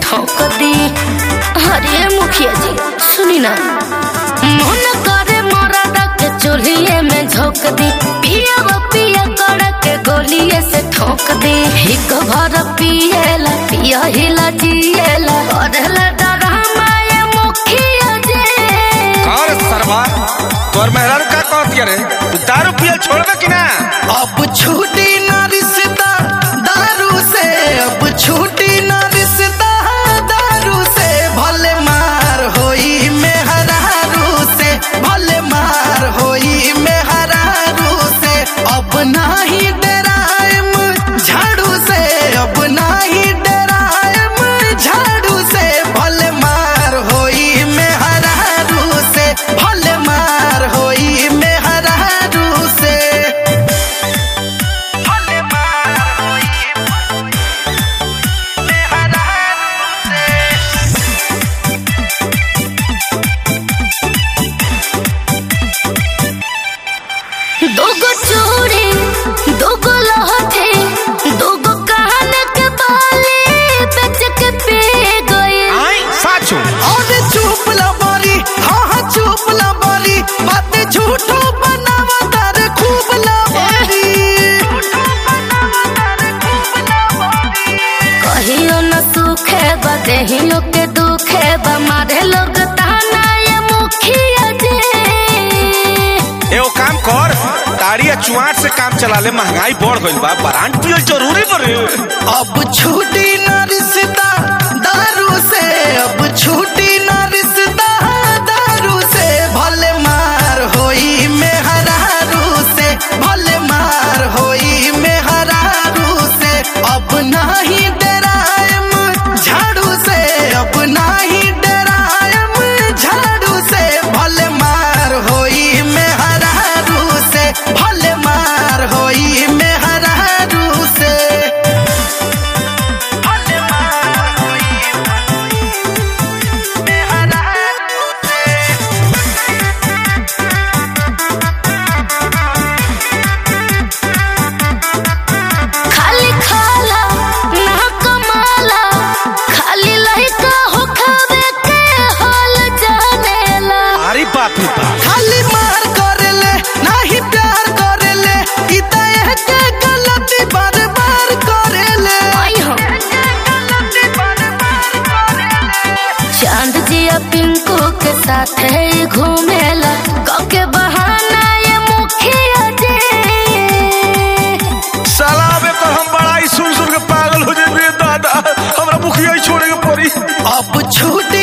ठोक दी अरे मुखिया जी सुनी ना मन करे मरद के चूल्हे में झोंक दी पिया वो पिया कर के गोलिए से ठोक दी हिक भर पिएला पिया हिला जिएला करेला डरामा ये मुखिया जी और सरवा तोर मेहरारू का कहती रे तू दारू पियल छोड़बे कि ना अब छूटी ना रिश्ता दारू से अब छूटी ना रिश्ता दारू से भले मार होई मेहरारू से भले मार होई मेहरारू से अब नाही डराएम झाड़ू से अब नाही डराएम झाड़ू से भले मार होई मेहरारू से भले मार होई मेहरारू से भले मार होई मेहरारू से दोगो चूड़ी दोगो लहठी दोगो कान के बाली बेच के पी गई आई साचू और चुप ला बारी हाँ हाँ चुप ला बारी बातें झूठो बनावा तारे खूब ला बारी कहियो न सुखे बा देहियो के दुखे बा मारे लोग ताना ये मुखिया जी एगो काम कर ताड़ी या चुआट से काम चला ले महंगाई बढ़ गइल बा ब्रांड पियल जरूरी बरे अब छूटी ना रिश्ता दारू से अब छूटी ना रिश्ता दारू से भले मार होई मेहरारू से भले मार होई मेहरारू से अब नाही डराएम झाड़ू से अब नाही डराएम झाड़ू से भले मार होई मेहरारू से भले मार होई मेहरारू से भले मार होई मेहरारू से खाली खाला ना कमाला खाली लइका हो खावे के हाल जानेला अरे बाप रे बाप खाली मार करेले नाही प्यार करेले ई त एके गलती बार बार करेले आई हो गलती बार बार करेले चांद जिया पिंकू के साथ है घूमेला के बहाना ये मुखिया जी साला अबे कर हम बड़ा ही सुन सुन के पागल हो जाए दादा हमरा मुखिया ही छोड़े के पड़ी अब छूट